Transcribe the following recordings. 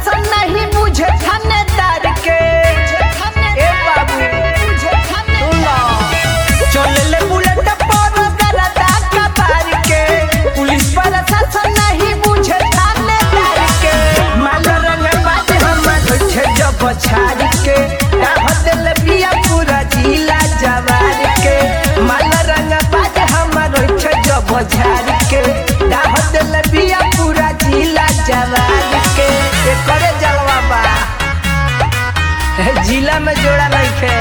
प्रशासन नहीं बुझे थानेदार के ए बाबू सुन लो। चलले बुलेट पर गरदा कबार के पुलिस प्रशासन नहीं बुझे थानेदार के माल रंग बात हमर छे जब छाड़ के डाह दिल बिया पूरा जिला जवार के माल रंग बात हमर छे जब छाड़ के डाह दिल बिया पूरा जिला जवार के एकरे जलवा बा जिला में जोड़ा नइखे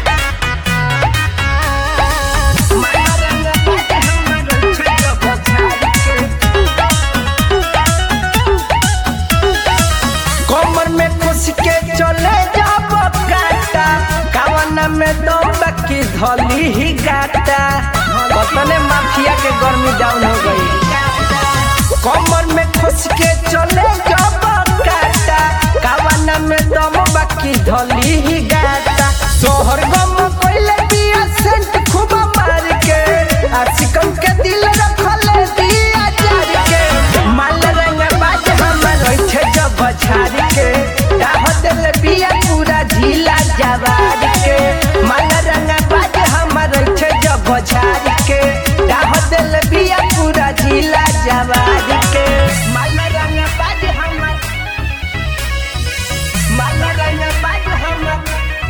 कमर में खुश के चले जब काटा कावन में दम की धली ही गाटा कतने माफिया के गर्मी डाउन हो गई कमर में खुश के चले जब काटा कावन में दम बाकी धली ही गाटा सोहर गम कोइले दिया सेंट खूब मार के आशिकन के दिल रखले दिया जार के माल रंग बाज हमर होइछे जब छाड़ के डाह दिल बिया पूरा झीला जवार के माल रंग बाज हमर होइछे जब छाड़ के डाह दिल बिया पूरा झीला जवार के माल रंग बाज हमर माल रंग बाज हमर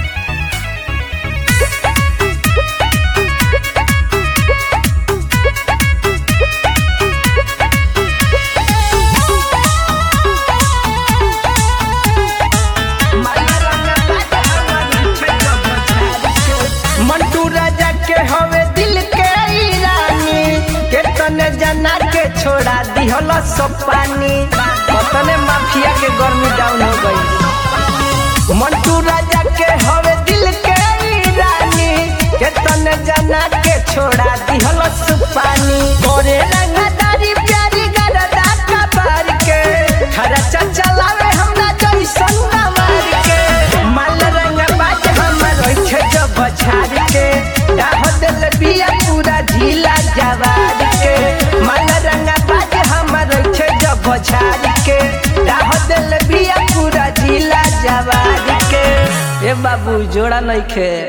मंटू राजा के हवे दिल के ईरानी केतने जना के छोड़ा दिहल सब पानी कतने माफिया के गर्मी डाउन हो गई मंटू राजा के हवे दिल के ईरानी केतने जना के छोड़ा दिहल सब पानी गोरे रंगदारी प्यारी गरदा कबार के खर्चा चलावे हमरा जैसन नवार के माल रंग बाज हमर होइछे जब छाड़ के डाह दिल बिया पूरा झीला जवार के माल रंग बाज हमर होइछे जब छाड़ के डाह दिल बिया पूरा झीला जवार के ए बाबू जोड़ा नइखे